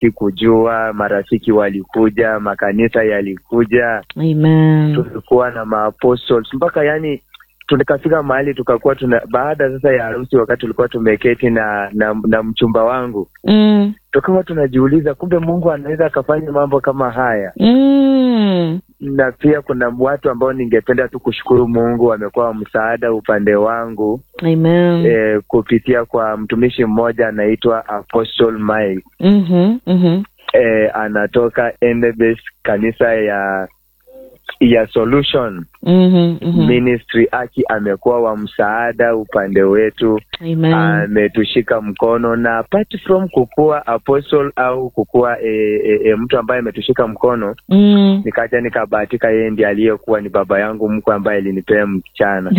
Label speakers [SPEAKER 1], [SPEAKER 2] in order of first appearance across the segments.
[SPEAKER 1] sikujua. Marafiki walikuja, makanisa yalikuja,
[SPEAKER 2] Amen.
[SPEAKER 1] tulikuwa na maapostles mpaka yani tukafika mahali tukakuwa tuna baada sasa ya harusi, wakati tulikuwa tumeketi na na, na mchumba wangu,
[SPEAKER 2] Mm.
[SPEAKER 1] tukawa tunajiuliza kumbe Mungu anaweza akafanya mambo kama haya.
[SPEAKER 2] Mm.
[SPEAKER 1] Na pia kuna watu ambao ningependa tu kushukuru Mungu, wamekuwa msaada upande wangu
[SPEAKER 2] Amen.
[SPEAKER 1] eh, kupitia kwa mtumishi mmoja anaitwa Apostle Mike
[SPEAKER 2] Mhm. Mhm.
[SPEAKER 1] eh, anatoka Endebess kanisa ya ya Solution
[SPEAKER 2] Mhm. Mhm.
[SPEAKER 1] Ministry. Aki amekuwa wa msaada upande wetu,
[SPEAKER 2] Amen.
[SPEAKER 1] ametushika mkono na apart from kukua apostle au kukua e, e, e, mtu ambaye ametushika mkono,
[SPEAKER 2] Mm.
[SPEAKER 1] nikaja nikabahatika yeye ndiye aliyekuwa ni baba yangu mkwe ambaye alinipea msichana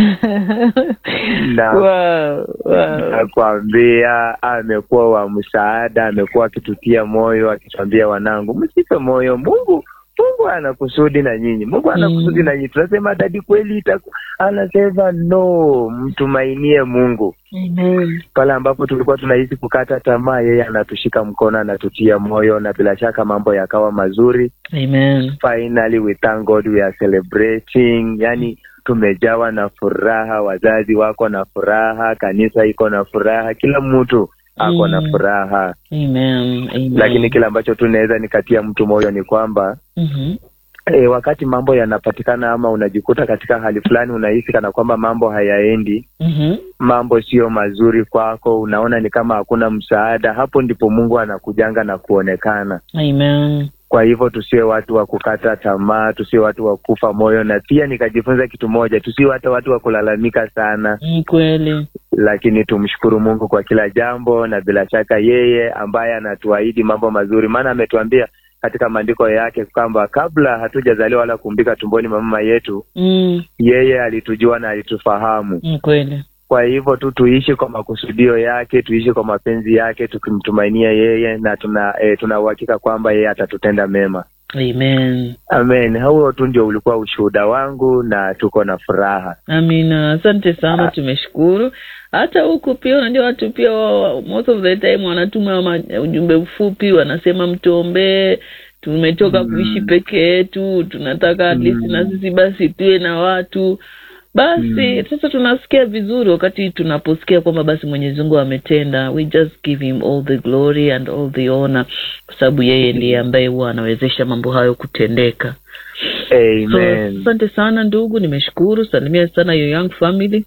[SPEAKER 1] na
[SPEAKER 2] wow. Wow.
[SPEAKER 1] nakwambia amekuwa wa msaada, amekuwa akitutia moyo, akituambia wanangu, msipe moyo, Mungu Mungu ana kusudi na nyinyi, Mungu ana
[SPEAKER 2] Mm.
[SPEAKER 1] kusudi na nyinyi. Tunasema dadi, kweli itaku, anasema no, mtumainie Mungu.
[SPEAKER 2] Amen.
[SPEAKER 1] Pale ambapo tulikuwa tunahisi kukata tamaa, yeye anatushika mkono, anatutia moyo, na bila shaka mambo yakawa mazuri.
[SPEAKER 2] Amen.
[SPEAKER 1] Finally we thank God we are celebrating, yani tumejawa na furaha, wazazi wako na furaha, kanisa iko na furaha, kila mtu ako na
[SPEAKER 2] Mm.
[SPEAKER 1] furaha.
[SPEAKER 2] Amen. Amen.
[SPEAKER 1] Lakini kile ambacho tu naweza nikatia mtu moyo ni kwamba
[SPEAKER 2] Mhm.
[SPEAKER 1] e, wakati mambo yanapatikana ama unajikuta katika hali fulani, unahisi kana kwamba mambo hayaendi,
[SPEAKER 2] Mhm.
[SPEAKER 1] mambo sio mazuri kwako, unaona ni kama hakuna msaada, hapo ndipo Mungu anakujanga na kuonekana.
[SPEAKER 2] Amen.
[SPEAKER 1] Kwa hivyo tusiwe watu wa kukata tamaa, tusiwe watu wa kufa moyo, na pia nikajifunza kitu moja, tusiwe hata watu wa kulalamika sana,
[SPEAKER 2] Ni kweli.
[SPEAKER 1] lakini tumshukuru Mungu kwa kila jambo, na bila shaka yeye ambaye anatuahidi mambo mazuri, maana ametuambia katika maandiko yake kwamba kabla hatujazaliwa wala kuumbika tumboni mwa mama yetu,
[SPEAKER 2] Mm.
[SPEAKER 1] yeye alitujua na alitufahamu.
[SPEAKER 2] Ni kweli.
[SPEAKER 1] Kwa hivyo tu tuishi kwa makusudio yake, tuishi kwa mapenzi yake, tukimtumainia yeye na tuna eh, tuna uhakika kwamba yeye atatutenda mema.
[SPEAKER 2] Amen.
[SPEAKER 1] Amen. Huo tu ndio ulikuwa ushuhuda wangu na tuko na furaha.
[SPEAKER 2] Amina, asante sana,
[SPEAKER 1] Ah.
[SPEAKER 2] tumeshukuru. Hata huku pia unajua watu pia wa- most of the time wanatuma ma- ujumbe mfupi, wanasema mtuombee, tumetoka
[SPEAKER 1] Mm.
[SPEAKER 2] kuishi peke yetu, tunataka at least
[SPEAKER 1] Mm.
[SPEAKER 2] na sisi basi tuwe na watu basi.
[SPEAKER 1] Mm.
[SPEAKER 2] Sasa tunasikia vizuri wakati tunaposikia kwamba basi Mwenyezi Mungu ametenda, we just give him all the glory and all the honor, kwa sababu yeye ndiye ambaye huwa anawezesha mambo hayo kutendeka. So,
[SPEAKER 1] Amen.
[SPEAKER 2] asante sana ndugu, nimeshukuru. Salimia sana your young family.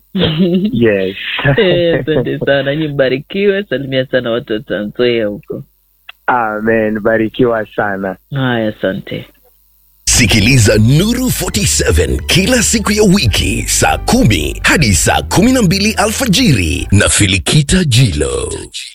[SPEAKER 1] Yes.
[SPEAKER 2] Eh, Asante sana, nyi mbarikiwe. Salimia sana watu wa Trans Nzoia huko.
[SPEAKER 1] Amen. Barikiwa sana.
[SPEAKER 2] Haya, asante.
[SPEAKER 3] Sikiliza Nuru 47 kila siku ya wiki saa kumi hadi saa kumi na mbili alfajiri na Filikita Jilo.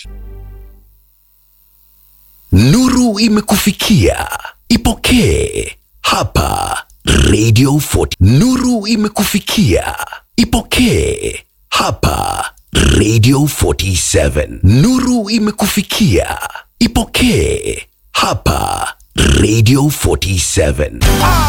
[SPEAKER 3] Nuru imekufikia, ipokee hapa Radio 40. Nuru imekufikia, ipokee hapa Radio 47. Nuru imekufikia, ipokee hapa Radio 47.